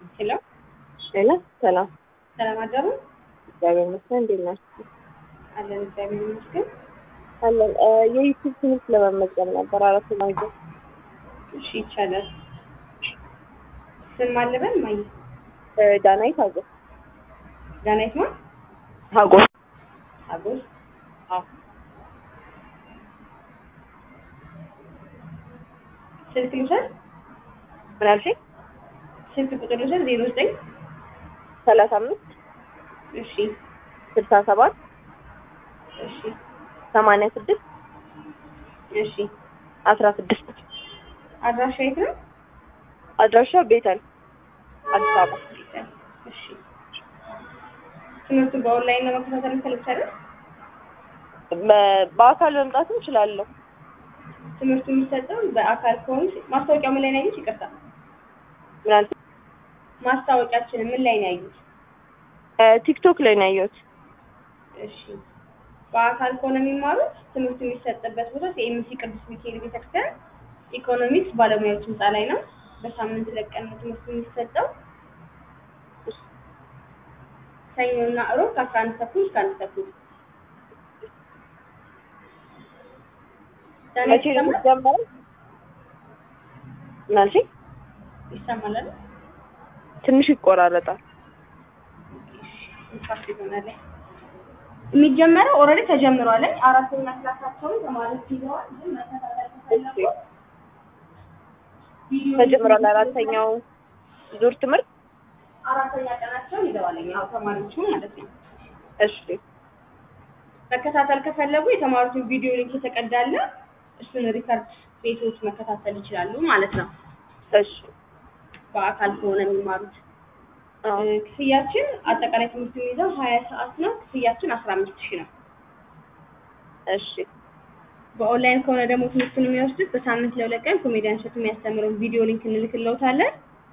ሄሎ ሄሎ ሰላም፣ ሰላም አደሩ። እግዚአብሔር ይመስገን። እንዴት ናችሁ? አለን እግዚአብሔር ይመስገን። አለን። የዩቲዩብ ትምህርት ለመመዝገብ ነበር አራት ማግኘት እሺ ይቻላል። ስም አለበን ማየ ዳናይት ሀጎስ ዳናይት ማ ሀጎስ አጎስ አዎ። ስልክ ልውሰድ። ምን አልሽኝ? ስልክ ቁጥር ልውሰድ። ዜሮ ዘጠኝ ሰላሳ አምስት እሺ ስልሳ ሰባት እሺ ሰማንያ ስድስት እሺ አስራ ስድስት አድራሻ የት ነው? አድራሻ ቤተል አዲስ አበባ። እሺ ትምህርቱ በኦንላይን ለመከታተል እንፈልጋለን። በ- በአካል መምጣት እንችላለሁ። ትምህርቱ የሚሰጠው በአካል ከሆኑ ማስታወቂያው ምን ላይ ነው ያዩት? ይቅርታ ምን አልሽኝ? ማስታወቂያችን ምን ላይ ነው ያዩት? ቲክቶክ ላይ ነው ያየሁት። እሺ በአካል ከሆነ የሚማሩት ትምህርቱ የሚሰጥበት ቦታ የኤምሲ ቅዱስ ሚካኤል ቤተክርስቲያን ኢኮኖሚክስ ባለሙያዎች ህንፃ ላይ ነው። በሳምንት ሁለት ቀን ነው ትምህርቱ የሚሰጠው። ሰኞና እሮብ ከአስራ አንድ ተኩል እስከ አንድ ተኩል። ዳንኤል መቼ ነው ይሰማል? የሚጀመረው? ምን አልሽኝ? ይሰማል አይደል? ትንሽ ይቆራረጣል። ኢንፋክት ይሆናል። የሚጀመረው ኦልሬዲ ተጀምሯል። አራተኛ ክላሳቸውን ተማሪዎች ይዘዋል። ግን መከታተል ከፈለጉ ቪዲዮ ተጀምሯል። አራተኛው ዙር ትምህርት አራተኛ ቀናቸውን ይዘዋል። ያው ተማሪዎቹ ማለት ነው። እሺ መከታተል ከፈለጉ የተማሩትን ቪዲዮ ሊንክ የተቀዳለ እሱን ሪከርድ ቤቶች መከታተል ይችላሉ ማለት ነው። እሺ በአካል ከሆነ የሚማሩት አዎ። እ፣ ክፍያችን አጠቃላይ ትምህርት የሚይዘው ሀያ ሰዓት ነው። ክፍያችን አስራ አምስት ሺህ ነው። እሺ በኦንላይን ከሆነ ደግሞ ትምህርቱን የሚወስዱት በሳምንት ለሁለት ቀን ኮሜዲያን እሸቱ የሚያስተምረውን ቪዲዮ ሊንክ እንልክለውታለን።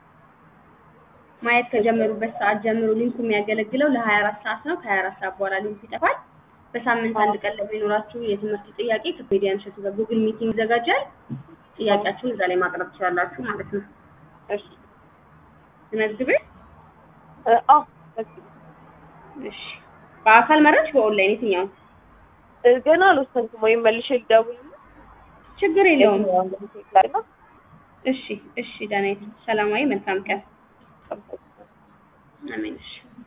ማየት ከጀመሩበት ሰዓት ጀምሮ ሊንኩ የሚያገለግለው ለሀያ አራት ሰዓት ነው። ከሀያ አራት ሰዓት በኋላ ሊንኩ ይጠፋል። በሳምንት አንድ ቀን ለሚኖራችሁ የትምህርት ጥያቄ ከኮሜዲያን እሸቱ ጋር ጉግል ሚቲንግ ይዘጋጃል። ጥያቄያችሁን እዛ ላይ ማቅረብ ትችላላችሁ ማለት ነው። እሺ መዝግቤ እ፣ አዎ በቃ እሺ። በአካል መረች በኦንላይን የትኛውን እ፣ ገና አልወሰንኩም። ወይም መልሼ ልደውል ችግር የለውም። ላይ ነው። እሺ እሺ። ዳናይት ሰላማዊ መልካም ቀን። አሜን። እሺ